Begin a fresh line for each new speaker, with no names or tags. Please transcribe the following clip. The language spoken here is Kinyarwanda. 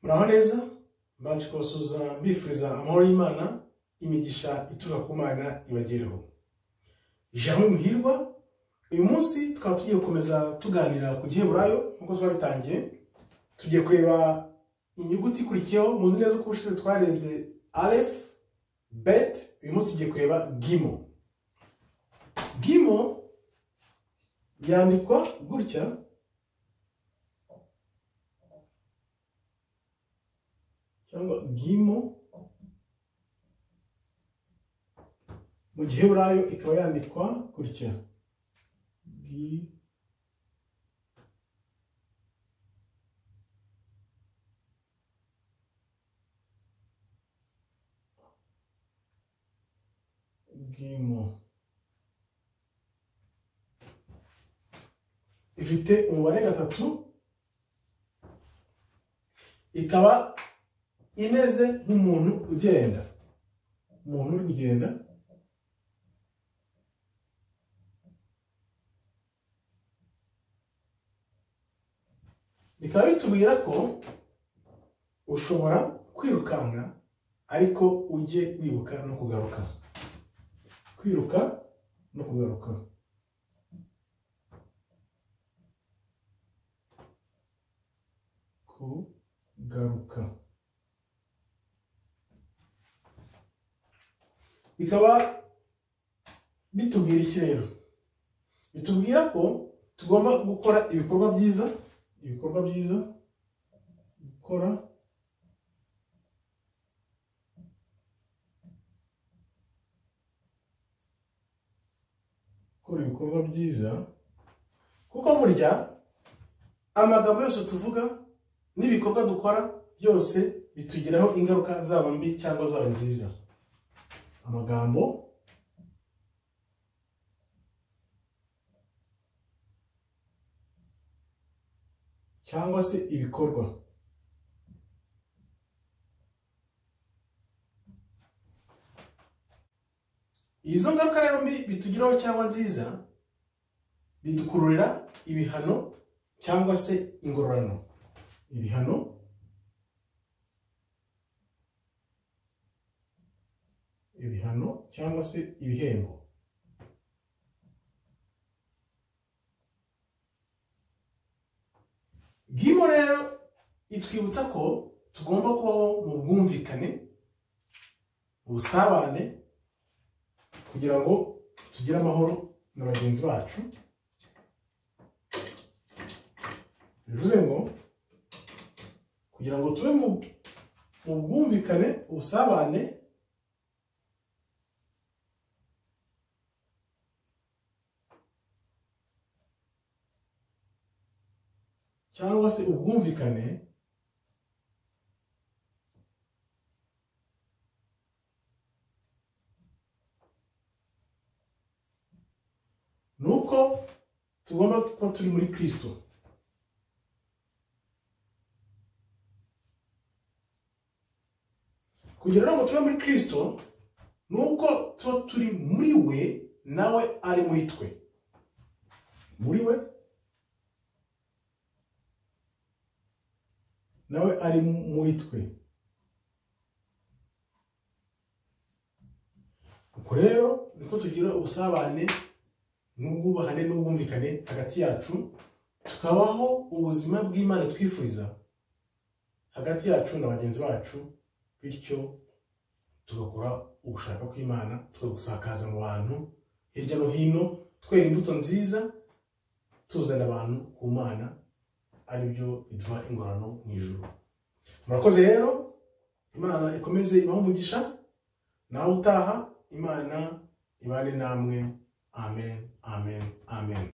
muraho neza baje kubasuhuza mbifuriza amahoro y'imana imigisha ituruka ku mana ibagereho jean muhirwa uyu munsi tukaba tugiye gukomeza tuganira ku giheburayo nk'uko twabitangiye tugiye kureba inyuguti ikurikiyeho muzi neza ko ubushize twarebye alef bet uyu munsi tugiye kureba gimo gimo yandikwa gutya cyangwa gimo mu gihe burayo ikaba yandikwa gutya gi- gimo ifite umubare gatatu ikaba imeze nk'umuntu ugenda umuntu uri kugenda bikaba bitubwira ko ushobora kwirukanka ariko ujye wibuka no kugaruka kwiruka no kugaruka kugaruka bikaba bitubwira iki rero bitubwira ko tugomba gukora ibikorwa byiza ibikorwa byiza gukora gukora ibikorwa byiza kuko burya amagambo yose tuvuga n'ibikorwa dukora byose bitugiraho ingaruka zaba mbi cyangwa zaba nziza amagambo cyangwa se ibikorwa izo ngaruka rero mbi bitugiraho cyangwa nziza bidukururira ibihano cyangwa se ingororano ibihano ibihano cyangwa se ibihembo gimo rero itwibutsa ko tugomba kubaho mu bwumvikane mu busabane kugira ngo tugire amahoro na bagenzi bacu bivuze ngo kugira ngo tube mu mu bwumvikane ubusabane cyangwa se ubwumvikane ni uko tugomba kuba turi muri kirisito kugira ngo tube muri kirisito ni uko tuba turi muri we nawe ari muri twe muri we nawe ari muri twe ubwo rero niko tugira ubusabane n'ubwubahane n'ubwumvikane hagati yacu tukabaho ubuzima bw'imana twifuza hagati yacu na bagenzi bacu bityo tugakora ugushaka kw'imana tukagusakaza mu bantu hirya no hino twera imbuto nziza tuzana abantu ku mana aribyo biduha ingororano mu ijoro murakoze rero imana ikomeze ibaho umugisha nawe utaha imana ibane namwe amen amen amen